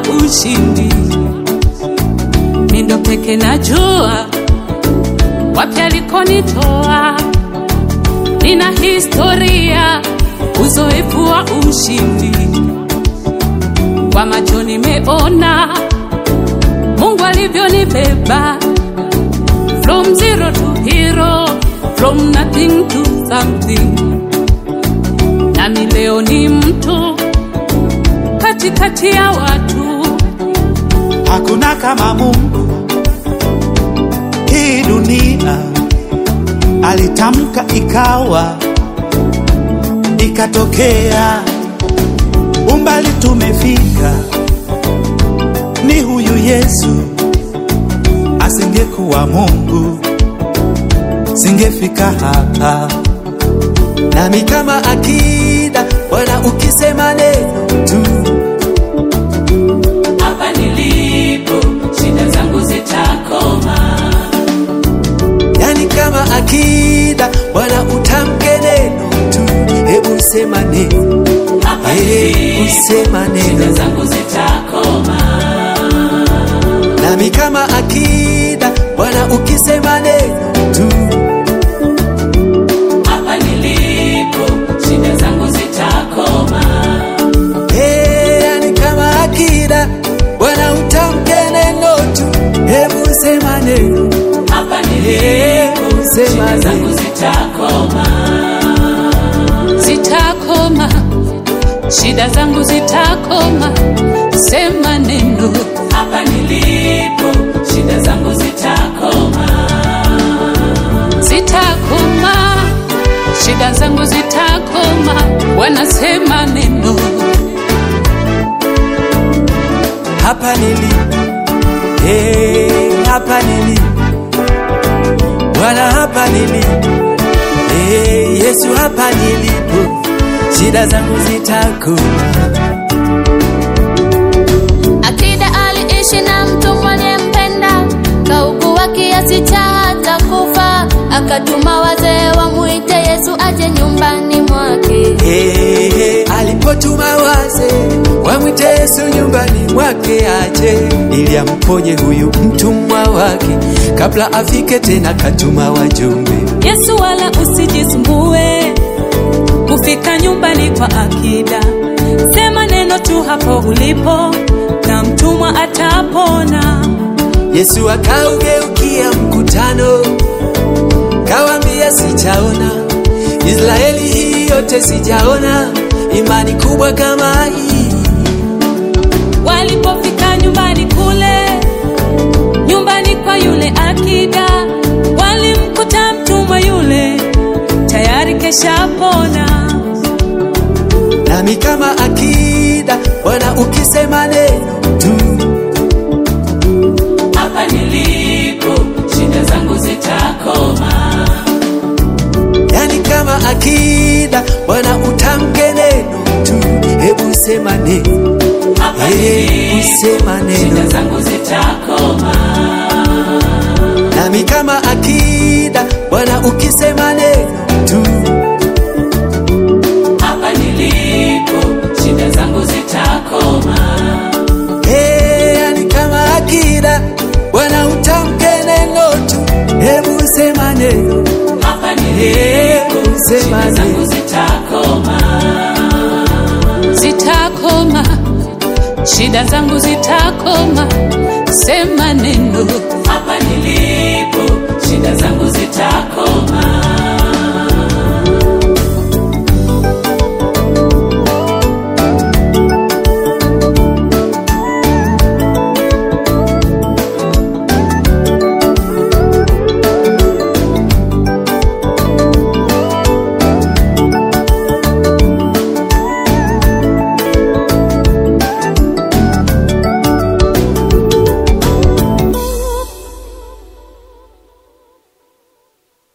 wa ushindi. Mindo peke najua wapi alikonitoa, nina historia, uzoefu wa ushindi. Kwa macho nimeona Mungu alivyonibeba from zero to hero, from nothing to something. Nami leo ni mtu katikati ya watu, Hakuna kama Mungu hii dunia, alitamka ikawa, ikatokea. Umbali tumefika, ni huyu Yesu. Asingekuwa Mungu, singefika hapa. Nami kama akida, Bwana ukisema neno tu hapa nilipo shida zangu zitakoma. yani kama akida Bwana utamke neno tu, hebu sema neno, Hapa hebu sema shida neno. zangu zitakoma. Nami kama akida Bwana ukisema neno tu, Hapa nilipo shida zangu zitakoma. hey, yani kama akida Bwana utamke neno tu, hebu sema neno, Hapa hebu nilipo sema shida zangu neno. zitakoma. Zitakoma, shida zangu zitakoma. Sema neno. Hapa nilipo shida zangu zitakoma. Zitakoma, shida zangu zitakoma. Wanasema neno. hapa nilipo, hey, hapa nilipo Bwana, hapa nilipo, hey, Yesu, hapa nilipo, shida zangu zitakoma. Akida aliishi na mtu mwenye mpenda, kaugua kiasi cha hata kufa, akatuma wazee wamwite Yesu aje nyumbani mwake. Hey, hey, alipotuma waze wamwite Yesu nyumbani mwake aje ili amponye huyu mtumwa wake, kabla afike tena katuma wajumbe. Yesu wala usijisumbue kufika nyumbani kwa akida. Sema neno tu hapo ulipo na mtumwa atapona. Yesu akaugeukia mkutano, kawambia sijaona Israeli hii yote sijaona imani kubwa kama hii. Walipofika nyumbani kule, nyumbani kwa yule akida, walimkuta mtumwa yule tayari keshapona. Nami kama akida, Bwana ukisema neno tu, Hapa nilipo shida zangu zitakoma. yani kama akida, Bwana utamke neno tu, hebu sema neno, Hapa hebu sema shida neno. zangu zitakoma. Nami kama akida, Bwana ukisema neno tu, Hapa nilipo shida zangu zitakoma. hey, yani kama akida, Bwana utamke neno tu, hebu sema neno, Hapa hebu nilipo sema shida zangu neno. zitakoma. Zitakoma, shida zangu zitakoma. Sema neno. Hapa nilipo shida zangu zitakoma.